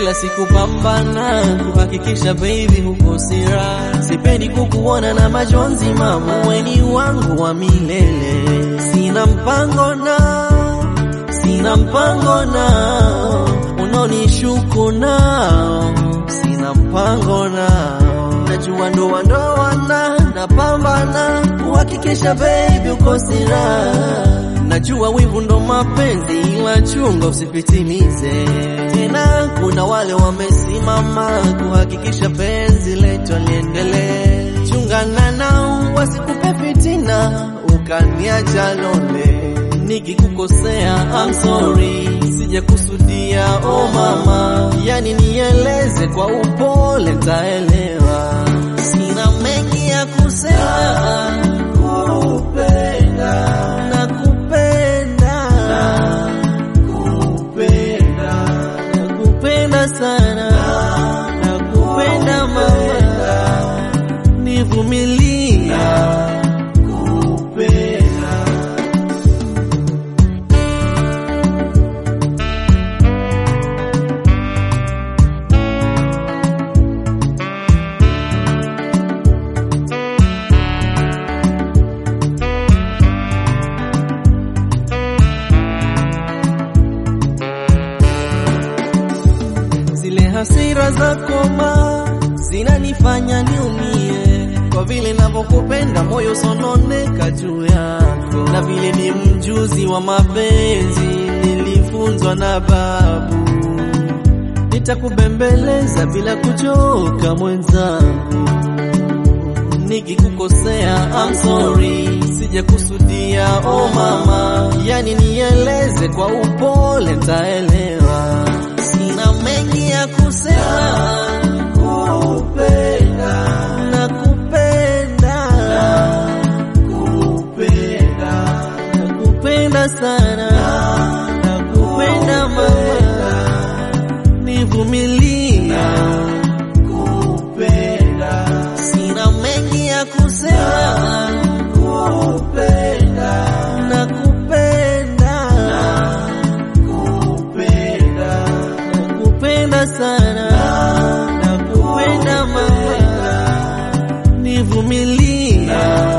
kila siku pambana kuhakikisha baby huko sira. Sipendi kukuona na majonzi mama, weni wangu wa milele. Sina mpango nao, sina mpango nao, unaonishuku nao, sina mpango nao. Najua ndoa ndoa na napambana kuhakikisha baby uko sira. Najua wivu ndo mapenzi, ila chunga usipitilize. Tena kuna wale wamesimama kuhakikisha penzi letu liendelee. Chungana nao wasikupe fitina, ukaniacha lole. Nikikukosea I'm sorry, sijakusudia oh mama, yani nieleze kwa upole, taelewa. Sina mengi ya kusema, kupenda nakupenda, nakupenda, nakupenda sana, nakupenda mama, nivumilia, kupenda Zile hasira za koma zinanifanya niumie, kwa vile navyokupenda moyo sononeka juu yako, na vile ni mjuzi wa mapenzi nilifunzwa na babu. Nitakubembeleza bila kuchoka mwenzangu, nikikukosea I'm sorry, sijakusudia oh mama, yani nieleze kwa upole, ntaelewa. Sina mengi ya kusema, kupenda nakupenda, nakupenda nakupenda sana, nakupenda mama, nivumilia, kupenda sina mengi ya kusema, kupenda nakupenda, nakupenda nakupenda sana, nakupenda mama, nivumilia